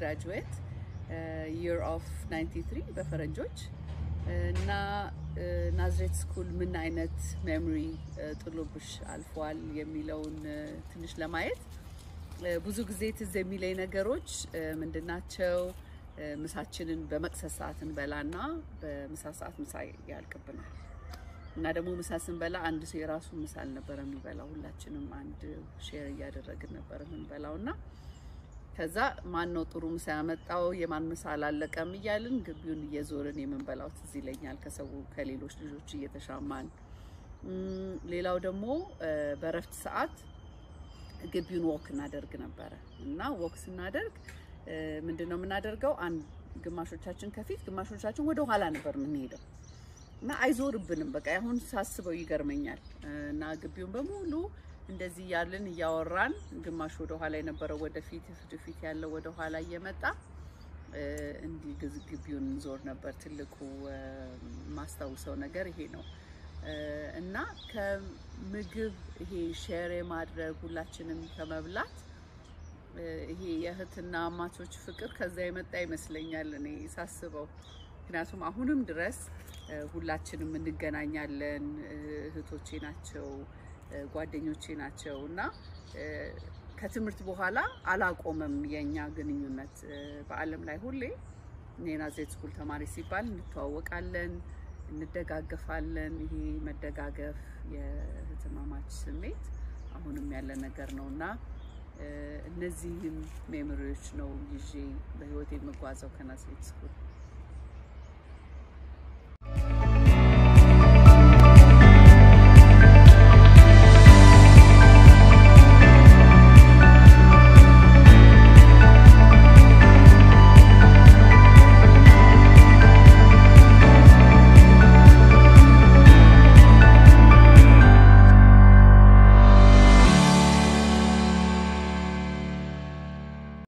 ግራጁዌት የር ኦፍ 93 በፈረንጆች እና ናዝሬት ስኩል ምን አይነት ሜሞሪ ጥሎብሽ አልፏል የሚለውን ትንሽ ለማየት ብዙ ጊዜ ትዝ የሚለኝ ነገሮች ምንድናቸው? ምሳችንን በመቅሰስ ሰዓት እንበላና በምሳ ሰዓት ምሳ ያልቅብናል እና ደግሞ ምሳ ስንበላ አንድ ሰው የራሱ ምሳ አልነበረ የሚበላው፣ ሁላችንም አንድ ሼር እያደረግን ነበር የምንበላው እና ከዛ ማን ነው ጥሩ ምሳ ያመጣው የማን ምሳ አላለቀም እያልን ግቢውን እየዞርን የምንበላው ትዝ ይለኛል፣ ከሰው ከሌሎች ልጆች እየተሻማን። ሌላው ደግሞ በእረፍት ሰዓት ግቢውን ወክ እናደርግ ነበረ እና ወክ ስናደርግ ምንድን ነው የምናደርገው? አንድ ግማሾቻችን ከፊት ግማሾቻችን ወደ ኋላ ነበር የምንሄደው እና አይዞርብንም። በቃ አሁን ሳስበው ይገርመኛል። እና ግቢውን በሙሉ እንደዚህ እያልን እያወራን ግማሽ ወደ ኋላ የነበረው ወደፊት፣ ወደፊት ያለው ወደ ኋላ እየመጣ እንዲህ ግቢውን ዞር ነበር። ትልቁ ማስታውሰው ነገር ይሄ ነው እና ከምግብ ይሄ ሼር የማድረግ ሁላችንም ከመብላት ይሄ የእህትና አማቾች ፍቅር ከዛ የመጣ ይመስለኛል እኔ ሳስበው። ምክንያቱም አሁንም ድረስ ሁላችንም እንገናኛለን። እህቶቼ ናቸው፣ ጓደኞቼ ናቸው እና ከትምህርት በኋላ አላቆመም የእኛ ግንኙነት። በዓለም ላይ ሁሌ እኔ ናዝሬት ስኩል ተማሪ ሲባል እንተዋወቃለን፣ እንደጋገፋለን። ይሄ መደጋገፍ የእህትማማች ስሜት አሁንም ያለ ነገር ነው እና እነዚህም ሜሞሪዎች ነው ይዤ በህይወት የምጓዘው ከናዝሬት ስኩል።